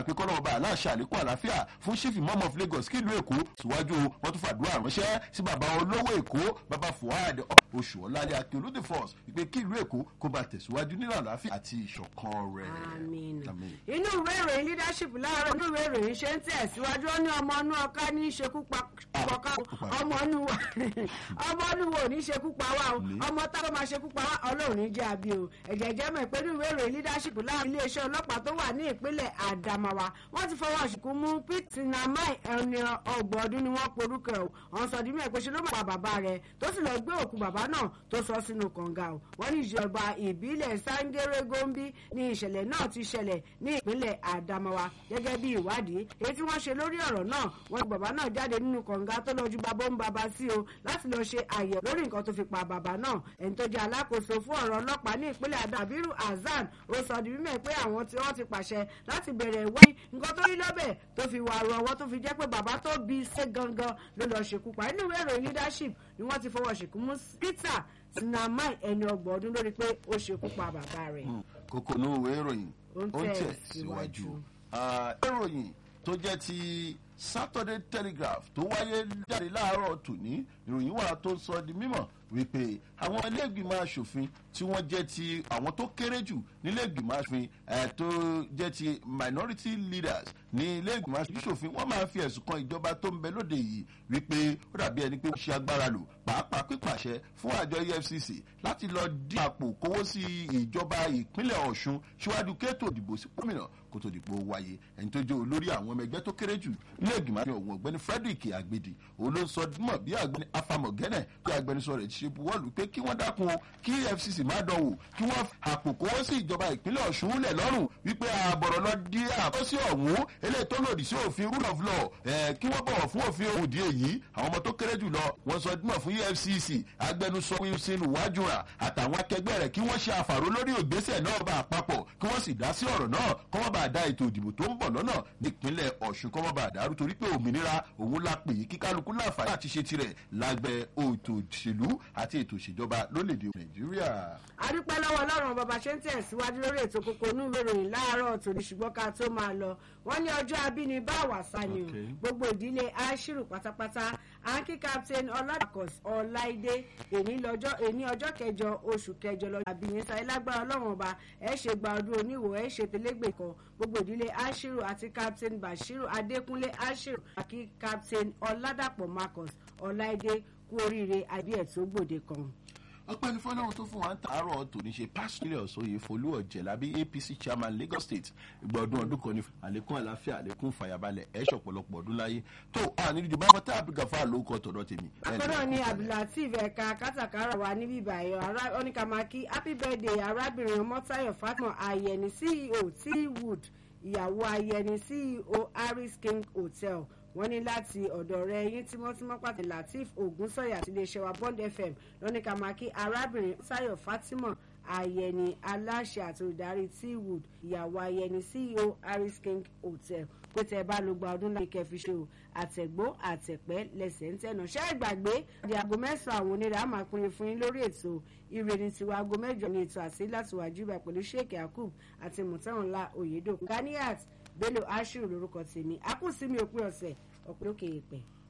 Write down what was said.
pé kọ́nà ọba aláṣẹ àlékún àlàáfíà fún chief imam of lagos kílùú èkó síwájú wọn tún fàdúrà ránṣẹ́ sí bàbá olówó èkó bàbá fuad oṣù ọ̀làlẹ̀ akíolú the first ìpè kílùú èkó kó bá tẹ̀síwájú nínú àlàáfíà àti ìṣọ̀kan rẹ̀. Àmín. Àmín. inú ìwé ìròyìn leadership láàárọ̀ inú ìwé ìròyìn ṣe ń tẹ̀síwájú ó ní ọmọ inú ọká ní í ṣekú pa ọkà ọmọ inú wa ọmọ inú wo ò ní í ṣekú pa wá o Ní. ọmọ tá ló máa ṣekú pa wá ọlọ́run ní jẹ́ àbí o ẹ̀jẹ̀ jẹ́ mọ̀ pé inú ìwé ìròyìn leadership láàrin iléeṣẹ́ ọlọ́pàá tó wà ní ìpínlẹ̀ Adamawa wọ́n ti fọwọ́ ṣìkú mú Pete Namai ẹni ọgbọ̀n ọdún ni wọ́n porúkọ ẹ̀ o wọ́n sọ di mí ẹ̀ pé ṣe ló máa pa bàbá rẹ̀ tó sì lọ gbé òkú bàbá náà tó sọ sínú kànga o wọ́n ní ìjọba ìbílẹ̀ Sangere Gombe ní ìṣẹ̀lẹ̀ náà ti ṣẹlẹ̀ ní ìpínlẹ̀ Adamawa gẹ́gẹ́ bí ìwádìí èyí tí wọ́n ṣe lórí ọ̀rọ̀ náà wọ́n ní bàbá náà jáde nínú kànga tó lọ ju bàbá ń bàbá sí o láti lọ ṣe àyẹ̀wò lórí nǹkan tó fi pa bàbá náà ẹni tó jẹ́ alákòóso fún ọ̀rọ̀ ọlọ́pàá ní ìpínlẹ̀ Adabiru Hasan ó sọ di mímọ̀ pé àwọn tí wọ́n ti pàṣẹ láti bẹ̀rẹ̀ ìwádìí nǹkan tó rí lọ́bẹ̀ tó fi wà rọ ọwọ́ tó fi jẹ́ pé bàbá tó bí ṣe gangan ló lọ ṣekú pa nínú ìwé ìròyìn leadership ni wọ́n ti fọwọ́ ṣèkú mú Peter Sinamai ẹni ọgbọ̀n ọdún lórí pé ó ṣekú pa bàbá rẹ̀. kókó ní òwe ìròyìn Ó ń ó ń tẹ̀ tẹ̀ síwájú. síwájú. Ah, ìròyìn tó jẹ́ ti Saturday Telegraph tó wáyé jáde láàárọ̀ tòní ìròyìn wà tó sọ di mímọ̀ wípé àwọn iléègbìmọ̀ asòfin tí wọ́n jẹ́ ti àwọn tó kéré jù níléègbìmọ̀ asòfin ẹ̀ tó jẹ́ ti minority leaders ní iléègbìmọ̀ asòfin wọ́n máa fi ẹ̀sùn kan ìjọba tó ń bẹ lóde yìí wípé ó dàbí ẹni pé ó ṣe agbára lò pàápàá pípàṣẹ fún àjọ EFCC láti lọ dí àpò kówó sí ìjọba ìpínlẹ̀ Ọ̀ṣun síwájú kéètò ìdìbò sí gómìnà kó tó dìbò wáyé ẹni tó jẹ́ olórí àwọn ọmọ ẹgbẹ́ tó kéré jù nílé ìgbìmọ̀ àti ọ̀hún ọ̀gbẹ́ni Frederick Agbedi òun ló ń sọ mọ̀ bí àgbẹ̀ni afamọ̀gẹ́nẹ̀ tí agbẹnusọ rẹ̀ ti ṣe buwọ́lù pé kí wọ́n dákun o kí EFCC má dánwò kí wọ́n àpò kówó sí ìjọba ìpínlẹ̀ Ọ̀ṣun lẹ̀ lọ́rùn wípé àbọ̀rọ̀ lọ dí àkọsí ọ̀hún eléyìí tó lòdì sí òfin rule of law ẹ̀ kí wọ́n bọ̀wọ̀ fún òfin òdì èyí àwọn ọmọ tó kéré jù lọ wọ́n sọ dímọ̀ fún EFCC agbẹnusọ Wilson Wájúra àtàwọn akẹgbẹ́ rẹ̀ kí wọ́n ṣe àfàró lórí ògbésẹ̀ náà bá àpapọ̀ kí wọ́n sì dá sí ọ̀rọ̀ náà kọ́ wọ́n bá da ètò ìdìbò tó ń bọ̀ lọ́nà nípínlẹ̀ Ọ̀ṣun kọ́ wọ́n bá dàrú torí pé òmìnira òun la pè é kí kálukú láǹfààní àti ṣe tirẹ̀ lágbẹ́ ètò òṣèlú àti ètò ìṣèjọba lórílẹ̀‐èdè Nàìjíríà. adúpẹ́ lọ́wọ́ ọlọ́run bàbá ṣe ń tẹ̀síwájú lórí ètò kókó inú ìwé ìròyìn láàárọ̀ tòní ṣùgbọ́n ká tó máa lọ wọ́n ní ọjọ́ abínibá àwàsá ni o Okay. gbogbo ìdílé aṣírù pátápátá anki captain ọládàkọs ọláìdé èní lọ́jọ́ èní ọjọ́ kẹjọ oṣù kẹjọ lọ́jọ́ àbíyẹn sáyé lágbára ọlọ́run ọba ẹ ṣe gba ọdún oníwò ẹ ṣe tẹlẹgbẹ kan gbogbo ìdílé aṣírù àti captain bashiru adékúnlé aṣírù àti captain ọládàpọ̀ marcus ọláìdé kú oríire àbí ẹ̀ tó gbòde kan. ọpẹ́ ní fọlọ́run tó fún wa ń tàárọ̀ tòní ṣe pásítọ̀lẹ̀ ọ̀sọ́yè folú ọ̀jẹ̀lábí APC chairman Lagos State ìgbà ọdún ọdún kan ní àlékún àlàáfíà àlékún fàyàbalẹ̀ ẹ̀ṣọ̀ ọ̀pọ̀lọpọ̀ ọdún láyé tó àní ìdìbò àpótá àbígàfà ló kọ tọ̀dọ̀ tèmi. akọ́nà ni abdulateef ẹ̀ka kátàkárà wa níbí ìbàyọ̀ ará oníkàmákí happy birthday arábìnrin ọmọtáyọ̀ fatima ayẹni ceo teawood ìyàwó ayẹni ceo harris king hotel wọ́n ní láti ọ̀dọ̀ rẹ̀ yín tímọ́tímọ́ pàtàkì lateef ogunsanya àti iléeṣẹ́ wa bond fm lọ́nìkàmákí arábìnrin táyọ̀ fatima ayẹni aláṣẹ àti olùdarí teawood ìyàwó ayẹni ceo harris king hotel pé tẹ bá ló gba ọdún láyé kẹfì ṣe o àtẹ̀gbó àtẹ̀pẹ́ lẹ́sẹ̀ ń tẹ̀nà ṣé ìgbàgbé di aago mẹ́sàn-án àwọn onírà á máa pinrin fún yín lórí ètò ire ní tiwa aago mẹ́jọ ní ètò àti láti wájú ibà pẹ̀lú sheik yakub àti mùtẹ́wọ̀nlá oyèdòkun ganiat bello ashiru lórúkọ tèmi akúsí mi òpin ọ̀sẹ̀ ọ̀pẹ́ òkè èèpẹ̀.